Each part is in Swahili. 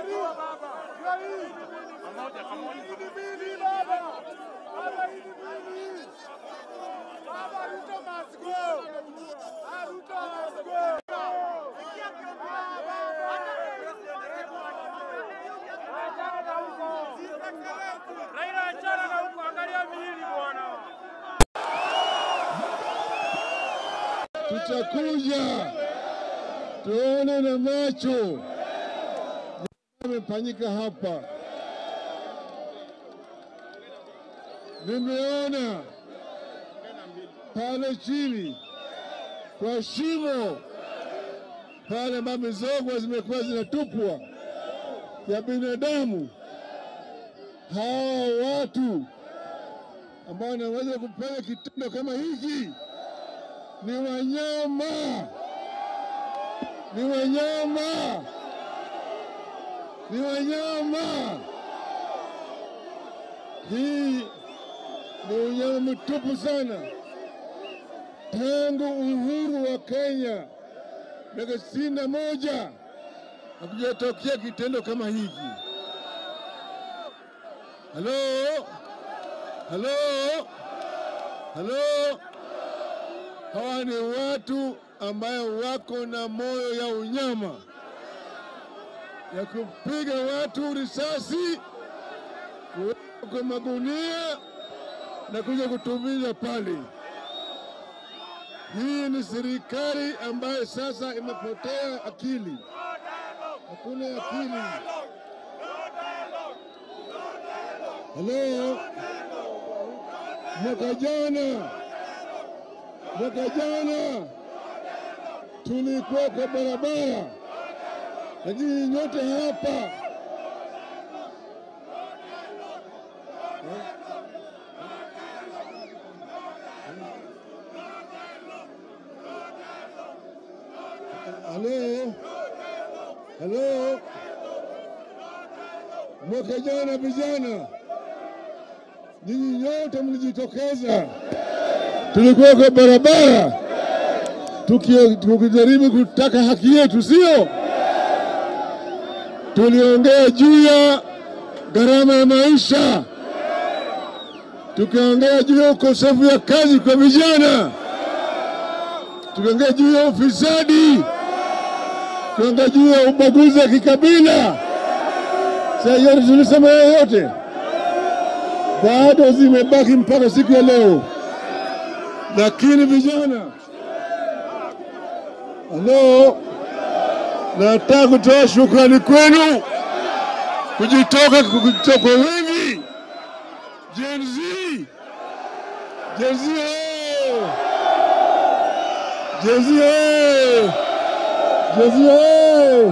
Raila achana na huko, angalia miili bwana. tutakuja tuone na macho amefanyika hapa. Nimeona pale chini kwa shimo pale ambapo mizoga zimekuwa zinatupwa ya binadamu, hawa watu ambao wanaweza kufanya kitendo kama hiki ni wanyama, ni wanyama, ni wanyama. Hii ni unyama mtupu sana. Tangu uhuru wa Kenya miaka sitini na moja hakujatokea kitendo kama hiki. Halo, halo, halo. Hawa ni watu ambayo wako na moyo ya unyama ya kupiga watu risasi, kuweka kwa magunia na kuja kutumiza pale. Hii ni serikali ambayo sasa imepotea akili, hakuna akili. Halo, mwaka jana mwaka jana tulikuwa kwa barabara, lakini nyote hapa halo halo, mwaka jana vijana, nyinyi nyote mlijitokeza tulikuwa kwa barabara tuki- tukijaribu kutaka haki yetu, sio? Tuliongea juu ya gharama ya maisha, tukaongea juu ya ukosefu ya kazi kwa vijana, tukaongea juu ya ufisadi, tukaongea juu ya ubaguzi wa kikabila. Sasa yote tulisema hayo yote, bado zimebaki mpaka siku ya leo lakini vijana, halo, nataka kutoa shukrani kwenu kujitoka kujitoka kwa wingi. Gen Z, Gen Z, oye! Gen Z, oye! Gen Z, oye!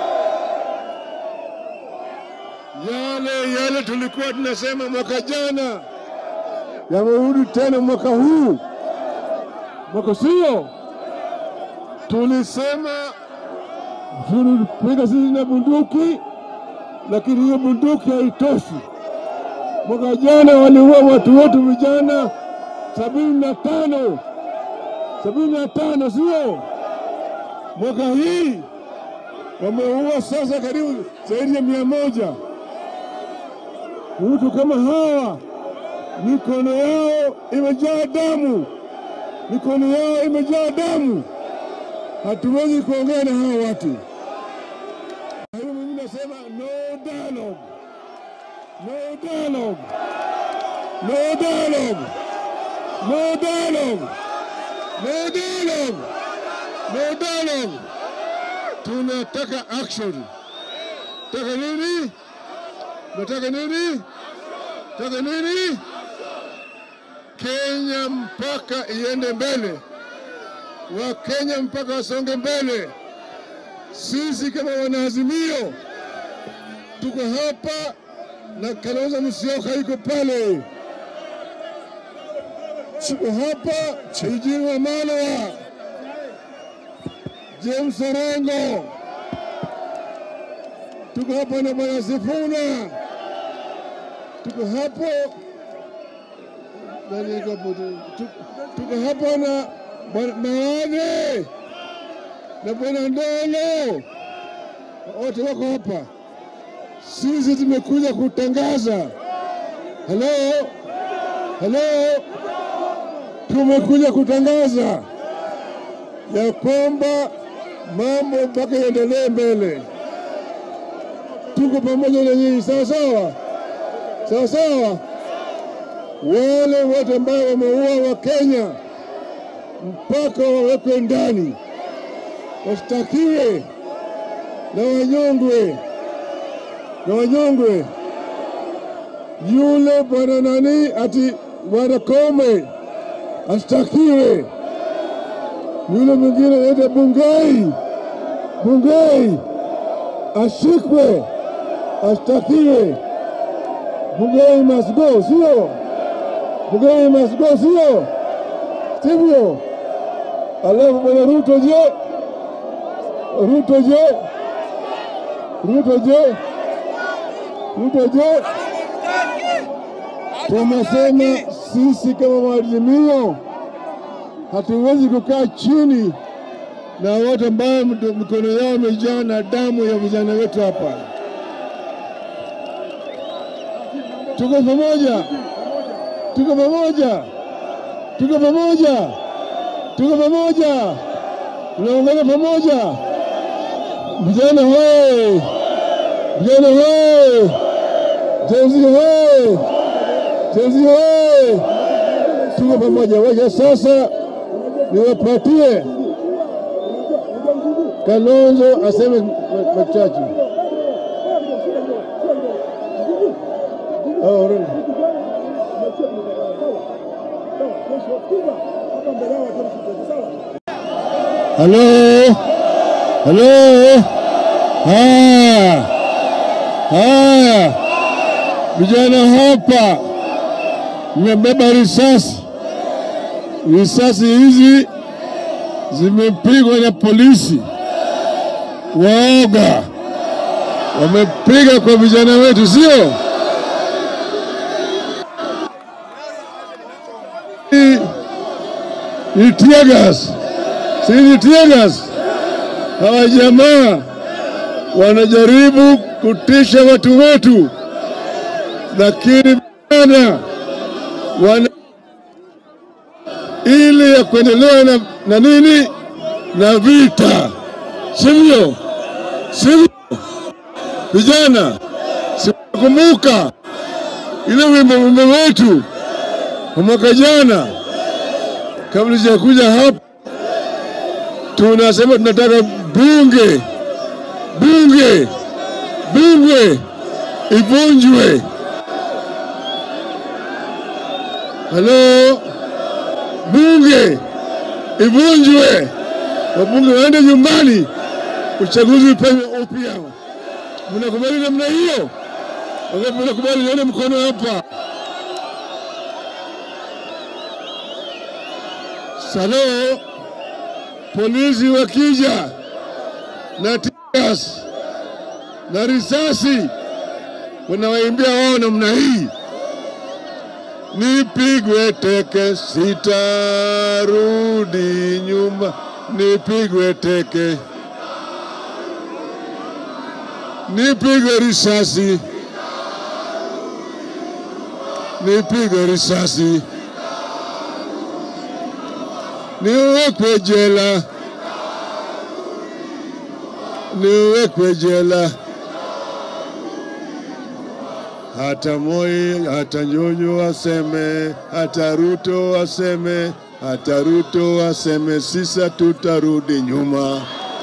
Yale yale tulikuwa tunasema mwaka jana yamerudi tena mwaka huu mwaka sio, tulisema tulipiga sisi na bunduki, lakini hiyo bunduki haitoshi. Mwaka jana waliua watu wetu vijana sabini na tano sabini na tano sio? Mwaka hii wameua sasa karibu zaidi ya mia moja. Mtu kama hawa mikono yao imejaa damu mikono yao imejaa damu. Hatuwezi kuongea na hawa watu. Kwa hiyo mimi nasema no dialogue, no dialogue, no dialogue, no dialogue, no dialogue, no dialogue. Tunataka action. Taka nini? Nataka nini? Taka nini? Kenya mpaka iende mbele, Wakenya mpaka wasonge mbele. Sisi kama wanaazimio tuko hapa na Kalonzo Musyoka yuko pale, tuko hapa Eugene Wamalwa, James Orengo, tuko hapa na Bwana Sifuna, tuko hapo nani yuko hapo? Tu- tuko hapa na Bwana Mawane na Bwana Ndolo, wote wako hapa. sisi tumekuja kutangaza. Halo, halo, tumekuja kutangaza ya kwamba mambo mpaka yaendelee mbele. Tuko pamoja na nyinyi, sawa sawa, sawa sawa. Wale wote ambao wameua wa Kenya mpaka wawekwe ndani, washtakiwe na wanyongwe, na wanyongwe. Yule bwana nani ati bwana Kome ashtakiwe yule mwingine anaitwa Bungei, Bungei ashikwe, ashtakiwe. Bungei must go, sio? Bungei must go, sio? Sivyo? Alafu bwana Ruto je? Ruto je? Ruto je? Ruto je? Tumesema sisi kama maazimio hatuwezi kukaa chini na watu ambao mikono yao imejaa na damu ya vijana wetu hapa. Tuko pamoja, tuko pamoja, tuko pamoja, tuko pamoja, tunaungana pamoja. Vijana hoe, vijana hoe, jenzi hoe, jenzi hoe, tuko pamoja. Wacha sasa niwapatie Kalonzo aseme ma- machache. Oh, really? Halo, halo, haya haya, vijana hapa mmebeba risasi. Risasi hizi zimepigwa na polisi waoga, wamepiga kwa vijana wetu, sio? Ni- Ni tear gas, si ni tear gas. Hawa jamaa wanajaribu kutisha watu wetu, lakini vijana wana ili ya kuendelea na, na nini na vita, sivyo? Sivyo vijana, sikumbuka ile wimbo wimbo wetu wa mwaka jana, kabla sijakuja hapa, tunasema tunataka bunge bunge bunge ivunjwe. Halo, bunge ivunjwe, wabunge waende nyumbani, uchaguzi upewe upya. Mnakubali namna hiyo? Wangapi mnakubali? Nione mkono hapa. Salo, polisi wakija na tias na risasi, wanawaimbia wao namna hii nipigwe teke, sitarudi nyuma, nipigwe teke, nipigwe risasi, nipigwe risasi, niwekwe jela, niwekwe jela hata Moi, hata Nyonyo waseme, hata Ruto waseme, hata Ruto waseme, sisa tutarudi nyuma.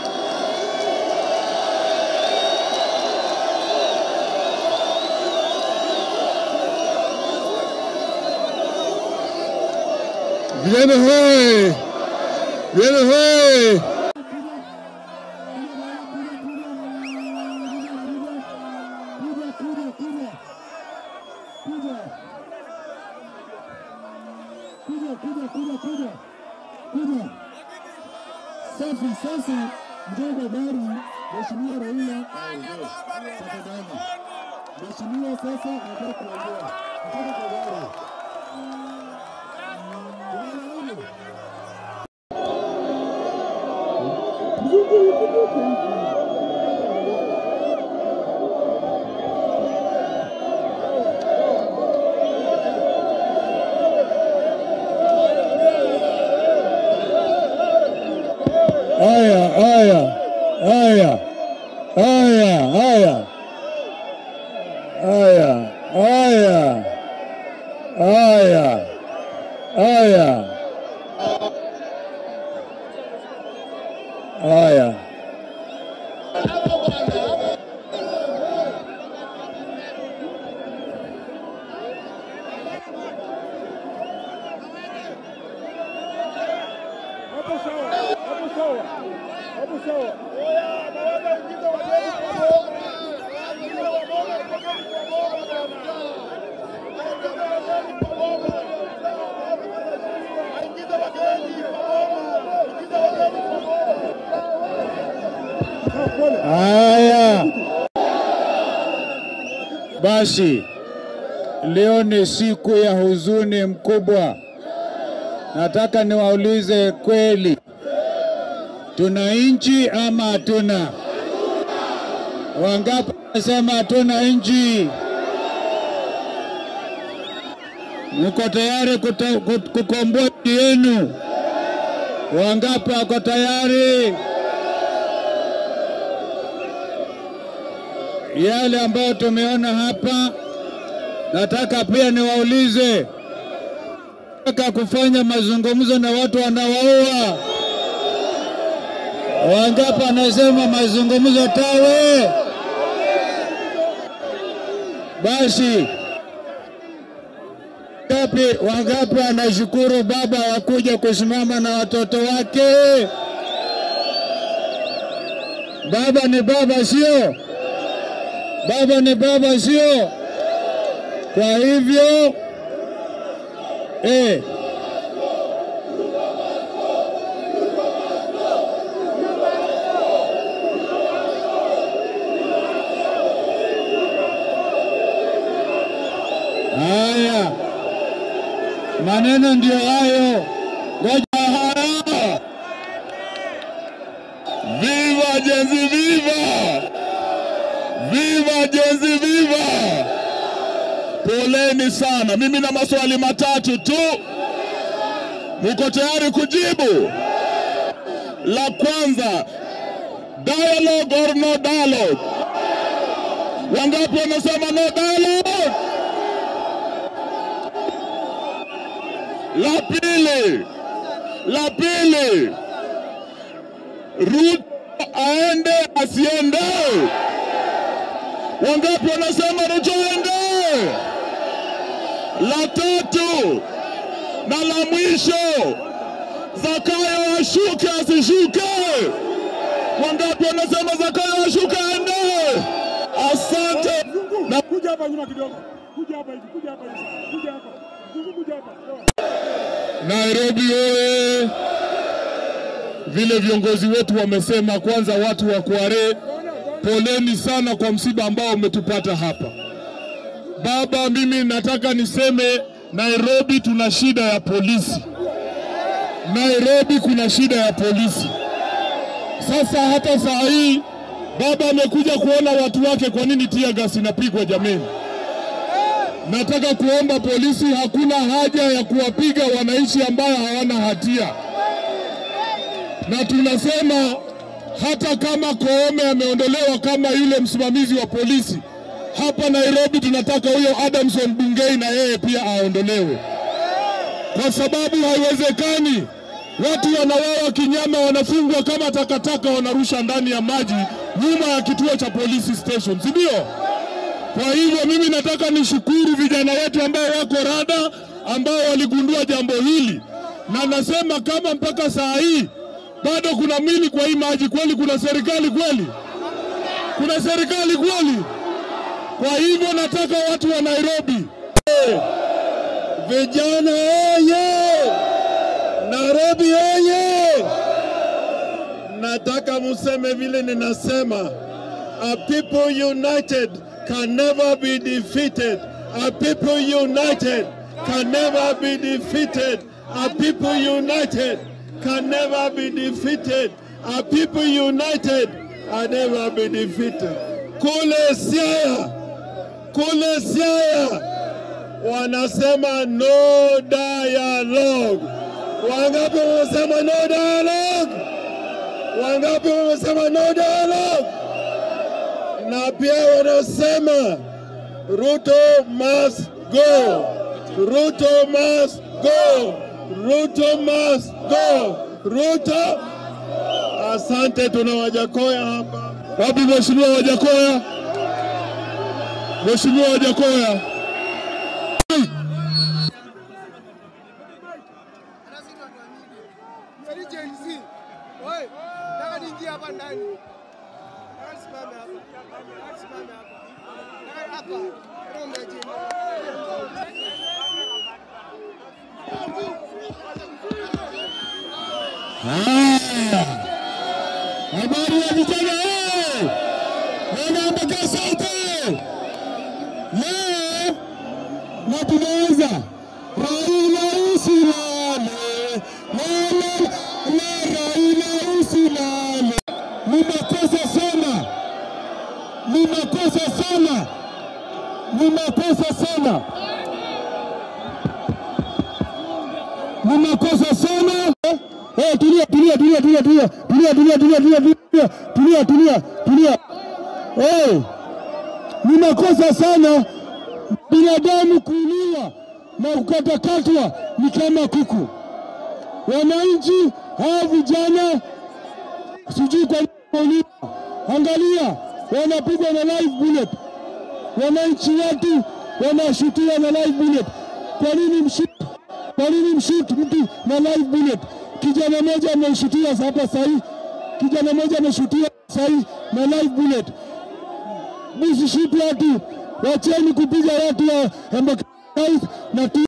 Vijana hoye! Vijana hoye! kuja kuja kuja kuja kuja. Safi. Sasa mjengo gari, Mheshimiwa Raila tafadhali. Mheshimiwa sasa nataka kuongea, nataka kwa gari. Tunaelewana? Haya, haya, haya, haya, haya, haya, haya, haya, haya. Hapo sawa, hapo sawa, hapo sawa. Haya basi, leo ni siku ya huzuni mkubwa. Nataka niwaulize kweli, tuna nchi ama hatuna? Wangapi wanasema hatuna nchi? Mko tayari kuta- kut- kukomboa nchi yenu? Wangapi wako tayari? Yale ambayo tumeona hapa, nataka pia niwaulize, nataka kufanya mazungumzo na watu wanawaua. Wangapi wanasema mazungumzo tawe? Basi ngapi, wangapi wanashukuru baba wa kuja kusimama na watoto wake? Baba ni baba, sio? Baba ni baba, sio? Kwa hivyo eh, haya maneno ndio hayo. Ngoja haya. Viva Jenzi, viva! Viva Jenzi, viva! Poleni sana, mimi na maswali matatu tu, muko tayari kujibu? La kwanza, dialogue or no dialogue? Wangapi wanasema no dialogue? La pili, la pili, Ruto aende asiende? Wangapi wanasema Ruto aende? La tatu na la mwisho, Zakayo ashuke asishuke? Wangapi wanasema Zakayo ashuke aende? Asante na Kuja hapa nyuma kidogo. Kuja hapa hivi, kuja hapa hivi. Kuja hapa. Zungu kuja hapa. Nairobi oye! Vile viongozi wetu wamesema, kwanza watu wa Kware, poleni sana kwa msiba ambao umetupata hapa. Baba, mimi nataka niseme Nairobi tuna shida ya polisi. Nairobi kuna shida ya polisi. Sasa hata saa hii baba amekuja kuona watu wake, kwa nini tear gas inapigwa jameni? Nataka kuomba polisi, hakuna haja ya kuwapiga wananchi ambao hawana hatia, na tunasema hata kama Koome ameondolewa kama yule msimamizi wa polisi hapa Nairobi, tunataka huyo Adamson Bungei na yeye pia aondolewe, kwa sababu haiwezekani watu wanawawa kinyama, wanafungwa kama takataka, wanarusha ndani ya maji nyuma ya kituo cha polisi station, si ndio? Kwa hivyo mimi nataka nishukuru vijana wetu ambao wako rada, ambao waligundua jambo hili, na nasema kama mpaka saa hii bado kuna mwili kwa hii maji, kweli kuna serikali kweli? Kuna serikali kweli? Kwa hivyo nataka watu wa Nairobi, vijana oye! Nairobi oye! Nataka museme vile ninasema, a people united can never be defeated. A people united can never be defeated. A people united can never be defeated. A people united can never be defeated. Kule Siaya, kule Siaya wanasema no dialogue. Wangapi wanasema no dialogue? Wangapi wamesema no dialogue? Na pia wanasema Ruto must go. Ruto must go. Ruto must go. Ruto. Asante, tuna Wajakoya hapa. Wapi Mheshimiwa Wajakoya? Mheshimiwa Wajakoya. Habari ya vijana eh! Wanaambaka sauti leo na tunaanza Raila usilale, lele le Raila usilale. Ni makosa sana, ni makosa sana, ni makosa sana, ni makosa sana. Eh, tulia tulia tulia tulia tulia tulia tulia tulia tulia tulia tulia tulia tulia. Eh, ni makosa sana binadamu kuuliwa na kukatakatwa ni kama kuku. Wananchi hawa vijana sijui kwa nini wauliwa. Angalia, wanapigwa na live bullet. Wananchi wetu wanashutiwa na live bullet. Kwa nini mshoot? Kwa nini mshoot mtu na live bullet? Kijana mmoja ameshutiwa hapa sahii, kijana mmoja ameshutiwa sahii na live bullet. Msishuti watu, wacheni kupiga watu wa Embakasi na tu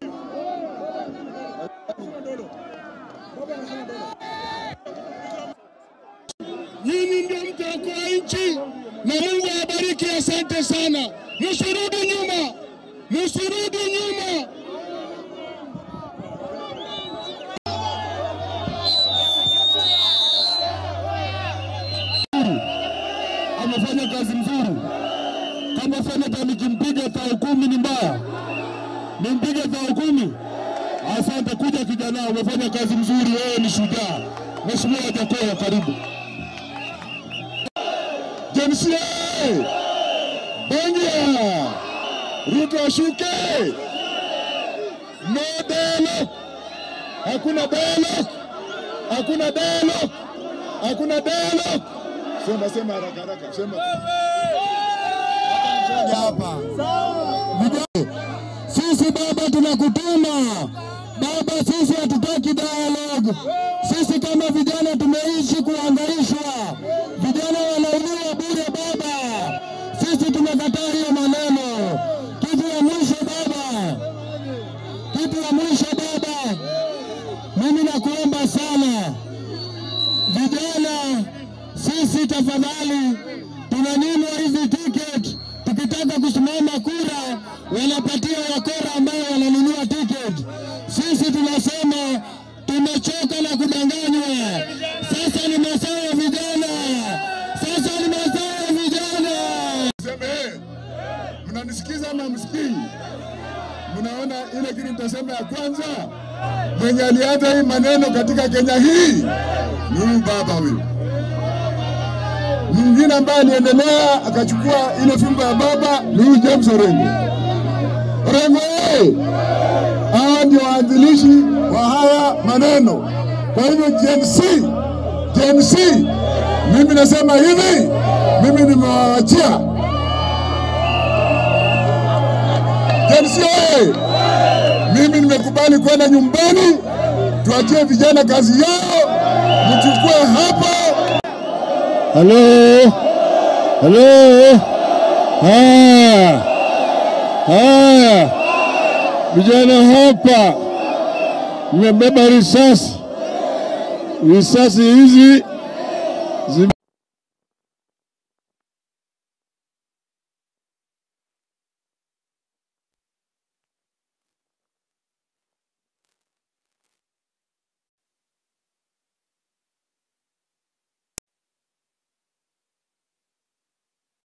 Nyinyi ndio mtaokoa nchi na Mungu awabariki. Asante sana, msirudi nyuma, msirudi nyuma. Amefanya kazi nzuri. Kama seneta nikimpiga tao kumi ni mbaya, nimpige tao kumi. Asante kuja kijana, umefanya kazi nzuri, wewe ni shujaa. Mheshimiwa Wajakoya, karibu. Jensia Benja, Ruto ashuke. No dialogue, hakuna dialogue, hakuna dialogue, hakuna dialogue. Sema sema haraka haraka, sema hapa. Vijana, sisi baba tunakutuma baba, sisi hatutaki dialogue. Sisi kama vijana tumeishi kuhangaishwa, vijana wanauliwa bure baba. Sisi tumekataa hiyo maneno. Kitu ya mwisho baba, kitu ya mwisho baba, mimi nakuomba sana vijana, sisi tafadhali, tunanyimwa hizi ticket. Tukitaka kusimama kura, wanapatia wakora ambao wananunua ticket. Sisi tunasema tumechoka na kudanganywa. Sasa ni masaa ya vijana, sasa ni masaa ya vijana. Sema eh, mnanisikiza ama msikii? Mnaona ile kitu nitasema ya kwanza, mwenye alianza hii maneno katika Kenya hii ni huyu baba huyu. Mwingine ambaye aliendelea akachukua ile fimbo ya baba ni huyu James Orengo. Orengo eh, hawa ndio waanzilishi wa haya maneno. Kwa hivyo Gen Z, Gen Z, mimi nasema hivi, mimi nimewaachia Gen Z oye! Mimi nimekubali kwenda nyumbani, tuachie vijana kazi yao, mchukue hapa. Halo, halo, haya haya, vijana hapa mmebeba risasi, risasi hizi zime